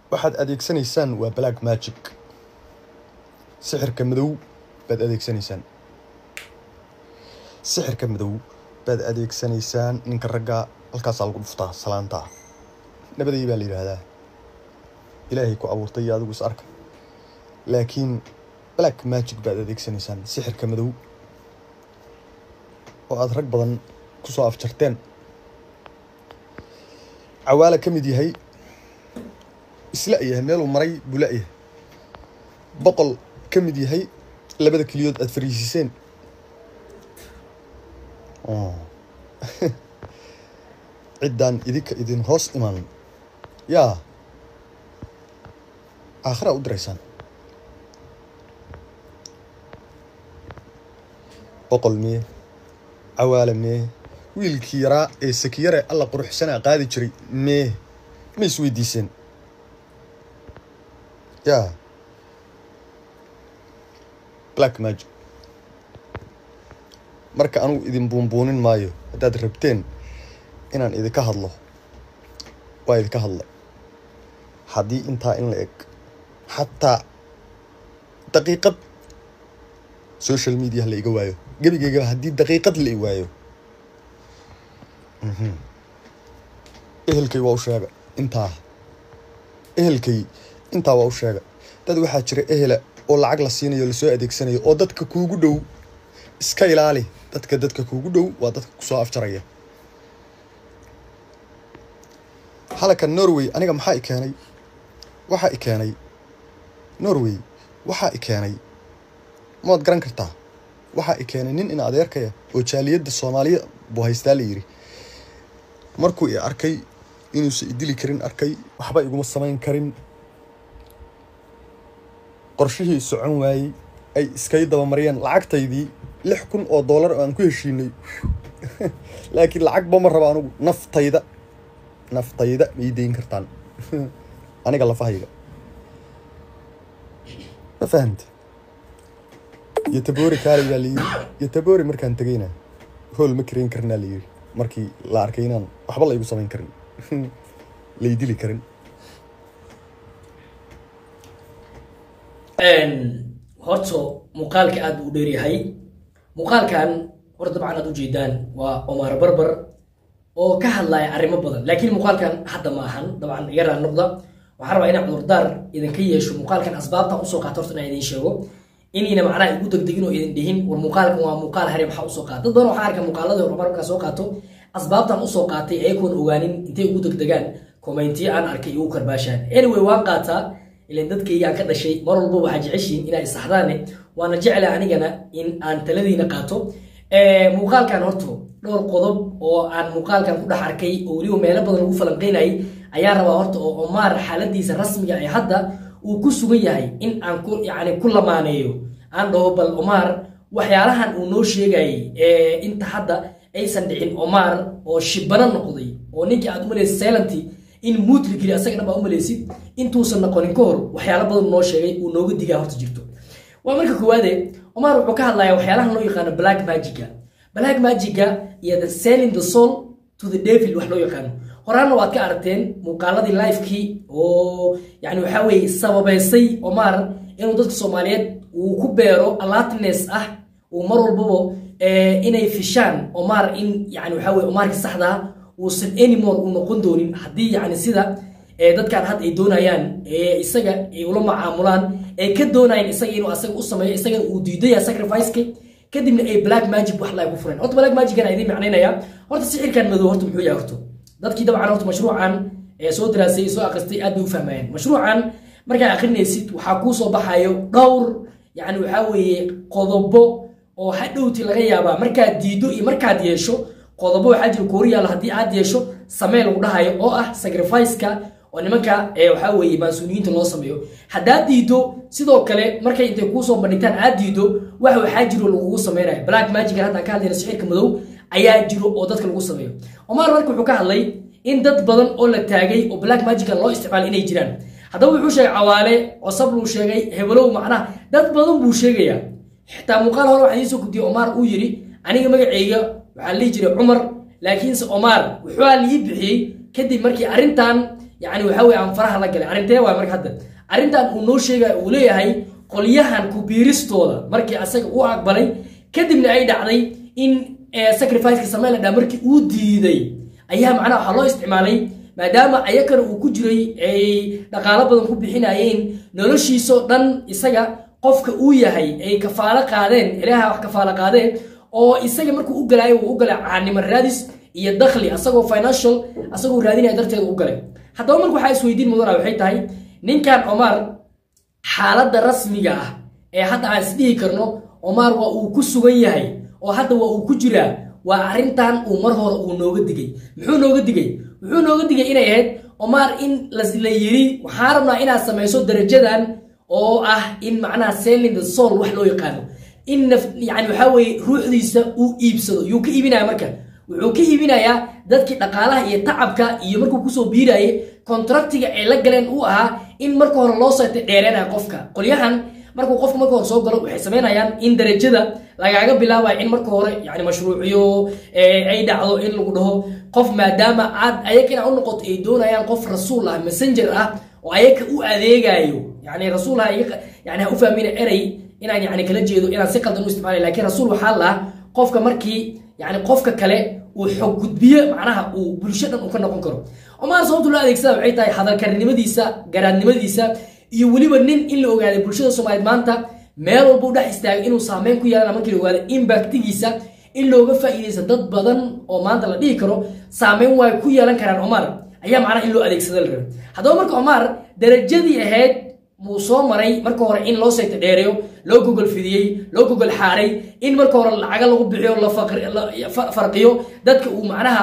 waxaad adeegsanaysaan waa black magic sixirka madow baad adeegsanaysaan sixirka madow baad adeegsanaysaan ninka ragga halkaasaa lagu dhuftaa salaantaa nabadey baa la yidhaahdaa ilaahay ku abuurtay iyo adigu is arka laakiin black magic baad adeegsanaysaan sixirka madow oo aada rag badan ku soo afjarteen cawaala ka mid yahay isla yahay meeluu maray buu la-yahay boqol ka mid yahay labada keliyood aada fariisiiseen ciddaan idinka idin hoos iman yaa aakhiraa u diraysaan boqol mee cawaala mee wiilkii yaraa ee sakiyare alla quruxsanaa qaadi jiray mee ma is weydiiseen yaa black magic marka anugu idin buunbuunin maayo haddaad rabteen inaan idinka hadlo waa idinka hadla haddii intaa in la eg xataa daqiiqad social media la iga waayo gebigeygaba haddii daqiiqad la i waayo ehelkay waa u sheega intaa ehelkay intaa waa u sheega dad waxaa jira ehela oo lacag la siinayo lasoo adeegsanayo oo dadka kuugu dhow iska ilaali dadka dadka kuugu dhow waa dadka kusoo afjaraya halaka norway aniga maxaa i keenay waxaa i keenay norway waxaa i keenay maad garan kartaa waxaa i keenay nin in adeerkaya oo jaaliyadda soomaaliya buu haystaa la yidhi markuu i arkay inuusan idili karin arkay waxba iguma samayn karin qorshihii socon waayey ay iskay dabamariyeen lacagtaydii lix kun oo dollar oo aan ku heshiinay laakiin lacagba ma raba anugu naftayda naftayda ma ii dayn kartaan aniga lafahayga ma fahamte iyo taboori kaali baa layidhi iyo taboori markaan tegayna hool ma karayn karinaa layidhi markii la arkay inaan waxba la igu samayn karin lay dili karin horta muuqaalka aada u dheeryahay muuqaalkan hor dabcan aad ujeedaan waa omar barbar oo ka hadlaya arrimo badan laakiin muuqaalkan hadda ma ahan dabcan yaraa noqda waxaan rabaa inaan cudurdaar idinka yeesho muuqaalkan asbaabtan usoo qaata horta inaan idin sheego inayna macnaha igu degdegin oo idin dhihin war muuqaalkan waa muuqaal hare maxaa usoo qaata dad badan waxaan arkaa muuqaaladii hore markaa soo qaato asbaabtan usoo qaatay ayagoon ogaanin intay ugu degdegaan kommentiyo aan arkay igu karbaashaan anyway waan qaataa ilan dadkaygaan ka dhashay mar walba waxaa jeceshiin inaa isaxdaane waana jecla anigana in aan taladiina qaato muuqaalkan horto dhowr qodob oo aan muuqaalkan ku dhex arkay oo weliba meelo badan ugu falanqeynayay ayaa rabaa horta oo omaar xaaladiisa rasmiga ee hadda uu ku sugan yahay in aan ku yani ku lamaaneeyo aan dhaho bal omaar waxyaalahan uu noo sheegayay inta hadda aysan dhicin omaar oo shibano noqday oo ninkii aad umalaysa selanty in muudla geli asaga dhan baa umalaysid intuusan noqonin ka hor waxyaalo badan noo sheegay uu nooga digaa horta jirto waa marka koowaade omar wuxuu ka hadlayaa waxyaalahan loo yaqaano black magica black magica iyo the selling the soul to the devil wax loo yaqaano horaanna waad ka aragteen muuqaaladii lifekii oo yani waxaa weeye sababeysay omar inuu dadka soomaaliyeed uu ku beero alatines ah uu mar walbaba inay fishaan omar in yani waxaa weye omarka saxdaa uusan anymore uu noqon doonin haddii yani sida dadkan hadda ay doonayaan isaga ay ula macaamulaan ay ka doonayaan isaga inuu asaga u sameeyo isagana uu diidaya sacrificeka kadibna ay black magic wax la ku fureen horta black magic aan idiin macnaynaya horta sixirkan madow horta muxuu yahay horta dadkii dabcan horta mashruucan ee soo daraasay soo akhristay aad bay u fahmayeen mashruucan markaa akhrinaysid waxaa kuu soo baxayo dhowr yani waxaa weeye qodobo oo hadhowti laga yaabaa markaad diido iyo markaad yeesho qodobo waxaa jira kooriyaal haddii aad yeesho samee lagu dhahayo oo ah sacrificeka oo nimanka waxaa weeye maasuuliyiinta loo sameeyo haddaad diido sidoo kale markay intay kuusoo bandhigtaan aad diido wax waxaa jiro lagugu sameynayo black magican haddaan ka hadlayna sixirka madow ayaa jiro oo dadka lagu sameeyo omar marka wuxuu ka hadlay in dad badan oo la taagay oo black magican loo isticmaalo inay jiraan haddaba wuxuu sheegay cawaale cosab luu sheegay hebelow macnaha dad badan buu sheegayaa xitaa muuqaal hore waxaan iisoo gudiyay omar uu yidhi aniga magaceyga waxaa lihi jiray cumar laakiinse omar wuxuu lii bixiyey kadib markii arrintan yani waxa weye aan faraha la galay arrintee waay marka hadda arrintan uu noo sheegaya uu leeyahay qolyahan kubiiristooda markii asaga u aqbalay kadibna ay dhacday in sacrificeka sameyn la dhaa markii uu diiday ayaa macnaha waxaa loo isticmaalay maadaama ayakana uu ku jiray ay dhaqaalo badan ku bixinayeen noloshiisoo dhan isaga qofka uu yahay ay kafaalo qaadeen ilaaha wax kafaalo qaadeen oo isaga markuu u galaayo uu u galay caanimo raadis iyo dakhli asagoo financial asagoo raadinaya darteeda u galay haddaba marka waxaa isweydiin mudana waxay tahay ninkan omar xaaladda rasmiga ah ee hadda aan isdhihi karno omar waa uu ku sugan yahay oo hadda waa uu ku jiraa waa arrintan uu mar hore uu nooga digay muxuu nooga digay wuxuu nooga digay inay ahayd omar in la yiri waxaan rabnaa inaad samayso darajadan oo ah in macnaha selling the soul wax loo yaqaano in naf yani waxaa weye ruuxdiisa uu iibsado yuu ka iibinaya marka wuxuu ka iibinayaa dadkii dhaqaalaha iyo tacabka iyo markuu kusoo biirayay contractiga ay la galeen uu ahaa in marka hore loo seetay dheereenaya qofka qolyahan markuu qofka marka hore soo galo waxay samaynayaan in darajada lagaaga bilaabayo in marka hore yani mashruuciyo ay dhacdo in lagu dhaho qof maadaama aad ayaga inaa u noqoto ay doonayaan qof rasuul ah messenger ah oo ayaga u adeegayo yani rasuul ha yani ha u fahmina erey inaan yani kala jeedo inaan si qaldan u isticmaalay lakin rasuul waxaa lahaa qofka markii yani qofka kale uu xog gudbiyo macnaha uu bulsho dhan uu ka noqon karo omar sababtu loo adeegsada waxay tahay hadalkarnimadiisa garaadnimadiisa iyo weliba nin in la ogaaday bulshada soomaaliyeed maanta meel walba u dhex istaagay inuu saameyn ku yeelana markii la ogaado impactigiisa in looga faa'iidaysa dad badan oo maanta la dhihi karo saameyn way ku yeelan karaan omar ayaa macnaha in loo adeegsada la rabay haddaba marka omar darajadii ahayd buu soo maray marka hore in loo sayta dheereeyo loo gogol fidiyey loo gogol xaaray in marka hore lacaga lagu bixiyo la farqiyo dadka uu macnaha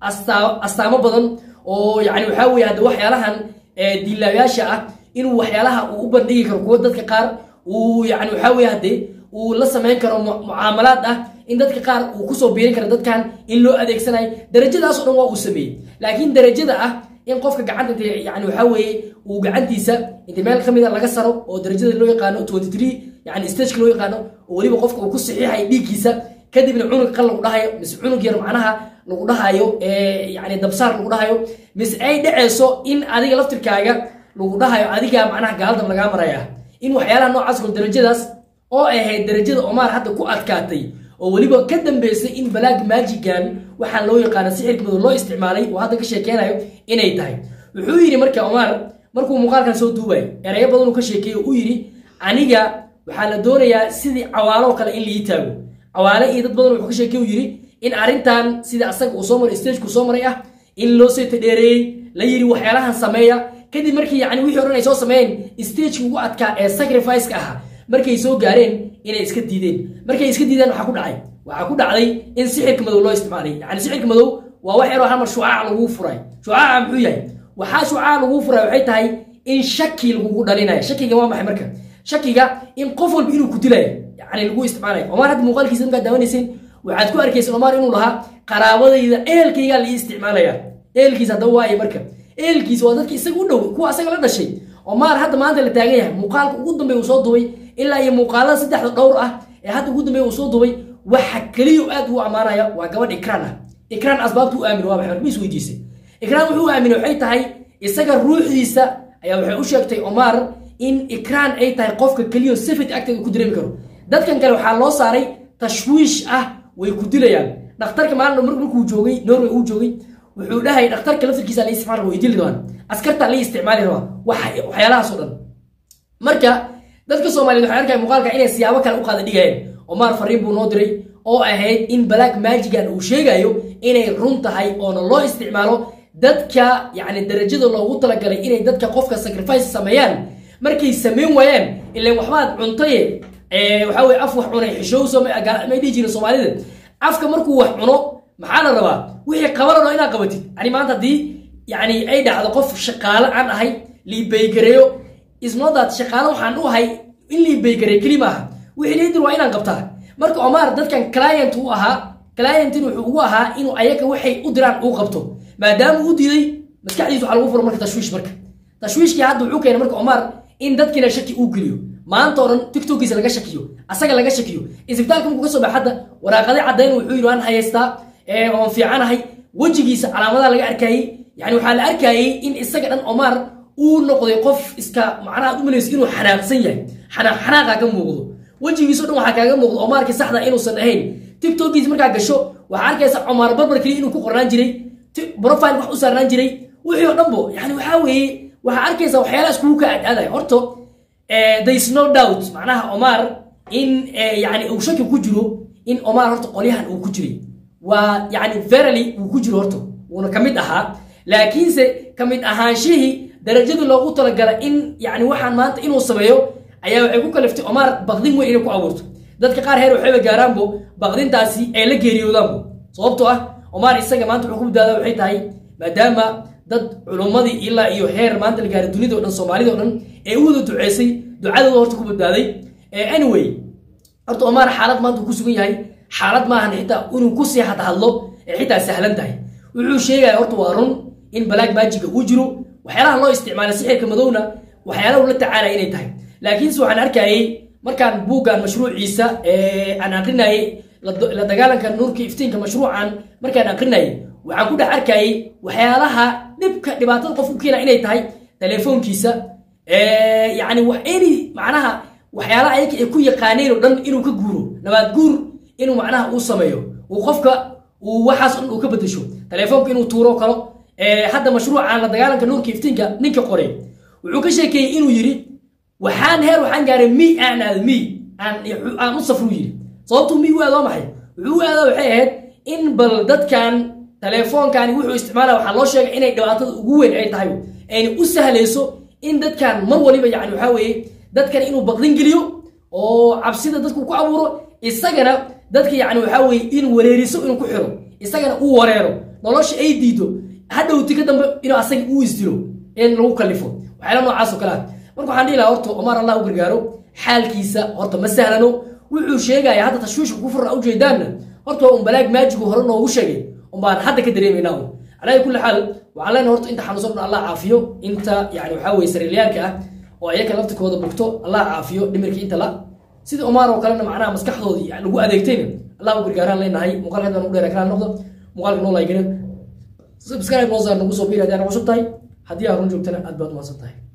astaamo badan oo yani waxaa weye hadda waxyaalahan diilaayaasha ah inuu waxyaalaha uu u bandhigi karo kuwa dadka qaar uu yani waxaa weye hadde uu la samayn karo mucaamalaad ah in dadka qaar uu kusoo biirin karo dadkan in loo adeegsanayo darajadaas o dhan waa uu sameeyey laakiin darajada ah in qofka gacanta int yani waxaa weeye uu gacantiisa inta meel ka mida laga saro oo darajada loo yaqaano twenty three yani stageka loo yaqaano oo weliba qofka uu ku saxiixayo dhiiggiisa kadibna cunug qal lagu dhahayo mise cunug yar macnaha lagu dhahayo yani dabsaar lagu dhahayo mise ay dhaceyso in adiga laftirkaaga lagu dhahayo adigaa macnaha gaaldan lagaa maraya in waxyaalaha noocaas kol darajadaas oo ay ahayd darajada omar hadda ku adkaatay oo weliba ka dambeysay in balaag maajigan waxaa loo yaqaana sixirka madow loo isticmaalay oo hadda ka sheekeynayo inay tahay wuxuu yidhi marka omar markuu muuqaalkan soo duubayo erayo badan uu ka sheekeeyo uu yidhi aniga waxaa la doonayaa sidii cawaalo kale in lii taago cawaale iyo dad badan wuxuu ka sheekey uu yidhi in arrintan sida asaga uu soo maray stagekuu soo maray ah in loo seeta dheereeyey la yidhi waxyaalahan sameeya kadib markii yani wixii o dhan ay soo sameeyeen stageka ugu adkaa ee sacrifice-ka ahaa markay soo gaareen inay iska diideen markay iska diideen waxaa ku dhacay waxaa ku dhacday in sixirka madow loo isticmaalay yani sixirka madow waa wax yaroo halmar shucaac laguu furay shucaaca muxuu yahay waxaa shucaac laguu furay waxay tahay in shaki lagugu dhalinayo shakiga waa maxay marka shakiga in qof walba inuu ku dilayo yani lagu isticmaalayo omar hadda muuqaalkiisa markaad daawanaysin waxaad ku arkaysa omar inuu lahaa qaraabadayda ehelkaygaa la ii isticmaalaya ehelkiisa haddaba waaye marka ehelkiisa waa dadka isaga u dhow kuwa asaga la dhashay omar hadda maanta la taagan yahay muuqaalka ugu dambeeya uu soo dubay ilaa iyo muuqaalada saddexda dhowr ah ee hadda ugu dambeeya uu soo dubay waxa keliya aad uu ammaanaya waa gabadh ikraan ah ikraan asbaabtu u aamin waa maxay ma is weydiisay ikraan wuxuu aaminay waxay tahay isaga ruuxdiisa ayaa waxay u sheegtay omar in ikraan ay tahay qofka keliya safid agteeda ku dareemi karo dadkan kale waxaa loo saaray tashwiish ah way ku dilayaan dhakhtarka maalin markuu joogay norway uu joogay wuxuu dhahay dhakhtarka laftirkiisa la isticmaal way dili rabaan askarta la isticmaali rabaa waxyaalahaas oo dhan marka dadka soomaaliyeed waxay arkaya muuqaalka inay siyaabo kale u qaada dhigayeen omar fariin buu noo diray oo ahayd in balaag maajigan uu sheegayo inay run tahay oona loo isticmaalo dadka yani darajada loogu talagalay inay dadka qofka sacrifice sameeyaan markay samayn waayaan ilan waxbaad cuntaye waxaa weye af wax cunay xishowso may dhihi jirin soomaalida afka markuu wax cuno maxaa la rabaa wixii qabanano inaad qabatid yani maanta haddii yani ay dhacdo qof shaqaale aan ahay liibaygareeyo isnodaad shaqaale waxaan u ahay in liibaygareeyo keli maaha wixii liidir waa inaan qabtaa marka omar dadkan client u ahaa clientin wuxuu ugu ahaa inuu ayaga waxay u diraan uu qabto maadaama uu diiday maskaxdiisa waxaa lagu furo marka tashwiish marka tashwiishkii hadda wuxuu keenay marka omar in dadkiina shaki uu geliyo maanta oo dhan tiktokiisa laga shakiyo asaga laga shakiyo isbitaalka markuu ka soo bax hadda waraaqade caddayn wuxuu yidhi waan hayaystaa oon fiicanahay wejigiisa calaamadaha laga arkayey yani waxaa la arkayay in isaga dhan omar uu noqday qof iska macnaha ad u malayso inuu xanaaqsan yahay xanaaq xanaaqa ka muuqdo wejigiiso dhan waxaa kaaga muuqdo omarkii saxda inuusan ahayn tiktokiis markaa gasho waxaa arkaysa omar barbar keliya inuu ku qornaan jiray profile wax u saarnaan jiray wixii oo dhanbo yani waxaa weeye waxaa arkaysa waxyaalaha iskugu ka aadaadaya horto there is no doubt macnaha omar in yani uu shaki ku jiro in omar horta qolyahan uu ku jiray waa yani verily uu ku jiro horta wuuna ka mid ahaa laakiinse ka mid ahaanshihii darajadii loogu talagala in yani waxaan maanta inuu sameeyo ayaa waxay ku kaliftay omar baqdin weyn inay ku abuurto dadka qaar heer waxayba gaaraanbo baqdintaasi ay la geeriyoodaanbo sababtoo ah omar isaga maanta wuxuu ku badbaada waxay tahay maadaama dad culummadii ilaa iyo heer maanta la gaaray dunida o dhan soomaalida o dhan ee u wada duceysay ducadooda horta ku badbaaday anyway horta omar xaalad maanta uu ku sugan yahay xaalad maahan xitaa inuu ku sii hada hadlo ee xitaa sahlan tahay wuxuu sheegaya horta waa run in balaag maajiga uu jiro waxyaalaha loo isticmaala sixirka madowna waxyaalaha ula tacaalaya inay tahay laakiinse waxaan arkayay markaan buuggan mashruuciisa aan aqrinayay la dagaalanka nuurka iftiinka mashruucan markaan aqrinayay waxaan ku dhex arkayay waxyaalaha dhibka dhibaatada qof u keena inay tahay telefoonkiisa yani ini macnaha waxyaalaha ayaga ay ku yaqaaneen oo dhan inuu ka guuro nabaad guur inuu macnaha uu sameeyo uu qofka uu waxaas dhan uu ka bedesho telefoonka inuu tuuro kalo hadda mashruucan la dagaalanka nuurka iftiinka ninka qoray wuxuu ka sheekeeyey inuu yidhi waxaan heer waxaan gaaray mi aan aado mi aan u safru yidhi sababtuu mi u aado waa maxay wuxuu u aada waxay ahayd in bal dadkan telefoonkaani wuxuu isticmaalaya waxaa loo sheegay inay dhibaatada ugu weyn ay tahay ayna u sahlayso in dadkan mar waliba yani waxaa weeye dadkan inuu baqdin geliyo oo cabsida dadku ku abuuro isagana dadka yani waxaa weeye inuu wareeriso inuu ku xiro isagana uu wareero nolosha ay diido hadhowti ka dambe inuu asaga uu isdilo in lagu kalifo waxyaala noocaas oo kale ah marka waxaan dhihi lahaa horta omar allah u gargaaro xaalkiisa horta ma sahlano wuxuu sheegaya hadda tashwiishka ku furna ujeedaanna horta waa un balaag maajigu hore noogu sheegay umbaan hadda ka dareemaynaa un calaa kulli xaal waxaan leenahay horta inta xanuunsan dhan allah caafiyo inta yani waxaa weye sariiryaalka ah oo ayaka laftikooda bugto allah caafiyo dhimirka inta la sida omar oo kalena macnaha maskaxdoodii lagu adeegtayna allah u gargaaraan leenahay muuqaalka hadda nagu dheera kala noqdo muuqaalka noo laygana subscribe noo saar nagu soo biir haddii aan cusub tahay haddii aad run joogtana aad baad umahadsan tahay